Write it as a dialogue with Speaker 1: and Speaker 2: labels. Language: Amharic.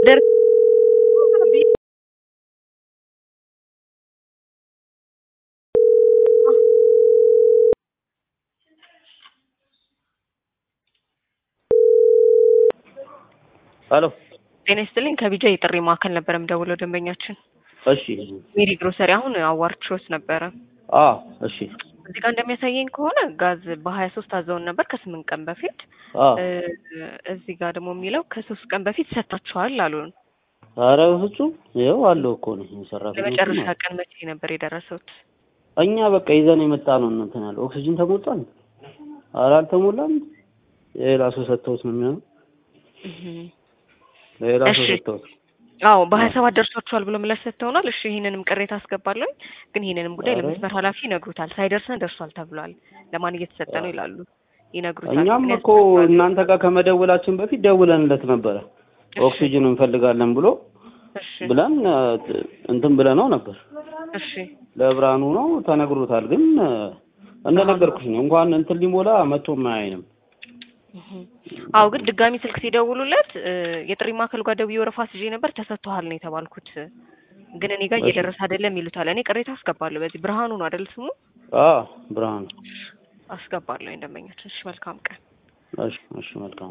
Speaker 1: ደር
Speaker 2: ሄሎ
Speaker 1: ጤና ይስጥልኝ ከቢጃ የጥሪ ማዕከል ነበር የምደውለው ደንበኛችን
Speaker 2: እሺ
Speaker 1: ሜሪ ግሮሰሪ አሁን አዋርችሮት ነበረ
Speaker 2: አ እሺ
Speaker 1: እዚህ ጋር እንደሚያሳየኝ ከሆነ ጋዝ በሀያ ሶስት አዘውን ነበር ከስምንት ቀን በፊት
Speaker 2: አ
Speaker 1: እ እዚህ ጋር ደግሞ የሚለው ከሶስት ቀን በፊት ሰጥታችኋል አሉን
Speaker 2: ኧረ በፍጹም ይኸው አለው እኮ ነው ሰራተኞቹ
Speaker 1: ለመጨረሻ
Speaker 2: ማለት
Speaker 1: ቀን መቼ ነበር የደረሱት
Speaker 2: እኛ በቃ ይዘን የመጣ ነው እንትን ያለ ኦክሲጅን ተሞልቷል ኧረ አልተሞላም ሌላ ሰው ሰጥተውት ነው የሚሆነው
Speaker 1: እህ
Speaker 2: ሌላ ሰው
Speaker 1: እሺ።
Speaker 2: ሰጥተውት
Speaker 1: አዎ በሀያ ሰባት ደርሷችኋል ብሎ ምላሽ ሰጥተውናል። እሺ ይህንንም ቅሬታ አስገባለሁ፣ ግን ይህንንም ጉዳይ
Speaker 2: ኧረ።
Speaker 1: ለመስመር ኃላፊ ይነግሩታል። ሳይደርሰን ደርሷል ተብሏል። ለማን እየተሰጠ ነው ይላሉ፣ ይነግሩታል።
Speaker 2: እኛም
Speaker 1: ግን
Speaker 2: እኮ
Speaker 1: ያስፈልጋል።
Speaker 2: እናንተ ጋር ከመደወላችን በፊት ደውለንለት ነበረ
Speaker 1: እሺ፣
Speaker 2: ኦክሲጅን እንፈልጋለን ብሎ
Speaker 1: እሺ፣
Speaker 2: ብለን እ፣ እንትን ብለነው ነበር
Speaker 1: እሺ፣
Speaker 2: ለብርሃኑ ነው ተነግሮታል። ግን እ፣ እንደነገርኩሽ ነው እንኳን እንትን ሊሞላ መቶ ማያይንም
Speaker 1: እህ። አዎ ግን ድጋሚ ስልክ ሲደውሉለት እ፣ የጥሪ ማዕከል ጋር ደውዬ ወረፋ ስዤ ነበር ተሰጥቶሃል ነው የተባልኩት፣ ግን እኔ ጋር
Speaker 2: እሺ።
Speaker 1: እየደረሰ አይደለም ይሉታል። እኔ ቅሬታ አስገባለሁ። በዚህ ብርሃኑ ነው አይደል ስሙ?
Speaker 2: አ ብርሃኑ
Speaker 1: አስገባለሁ እንደመኛችን። እሺ መልካም ቀን።
Speaker 2: እሺ እሺ መልካም